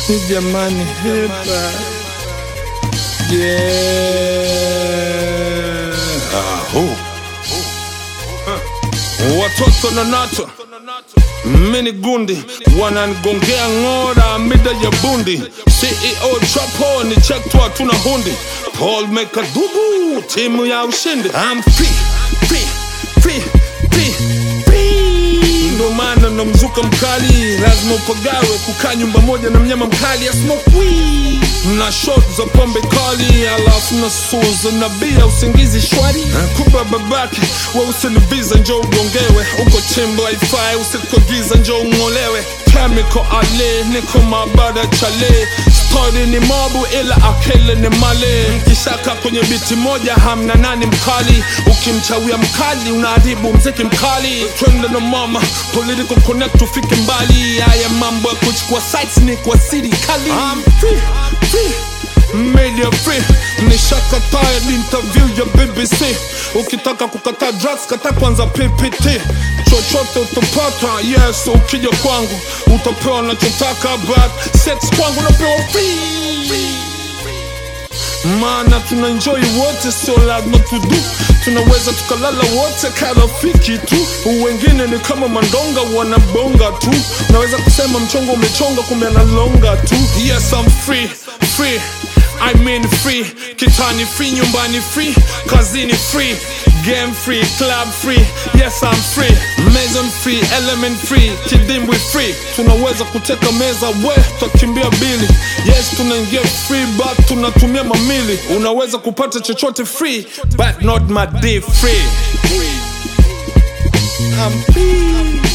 Ni jamani hepa yeah. Aho. Watoto na nato mini gundi wananigongea ng'ora mida ya bundi CEO trapo ni chektwa hatuna hundi Paul Maker dubu timu ya ushindi I'm free, free, free, free, free. Ndo maana na mzuka mkali lazima upagawe kukaa nyumba moja na mnyama mkali asmokwi na shot za pombe kali alafu na suza na bia usingizi shwari kuba babake we usinibiza njo ugongewe uko chimbo haifai usikogiza njo ung'olewe chemical ale niko mabada chale stori ni mobu ila akele ni male mkishaka kwenye biti moja hamna nani mkali ukimchawia mkali unaharibu mziki mkali twende na mama political connect tufike mbali haya mambo ya kuchukua sites ni kwa serikali I'm free, free. Media free nishakataa interview ya BBC ukitaka kukataa drugs kata kwanza PPT chochote utapata yes ukija kwangu utapewa nachotaka but sex kwangu napewa free maana tuna enjoy wote sio lazima tudu tunaweza tukalala wote karafiki tu wengine ni kama mandonga wanabonga tu naweza kusema mchongo umechonga kumbe analonga tu yes I'm free free I mean free kitani free nyumbani free kazini free game free club free yes I'm free mason free element free kidimbwi free tunaweza kuteka meza we tutakimbia bili yes tunaingia free but tunatumia mamili unaweza kupata chochote free but not my day free I'm free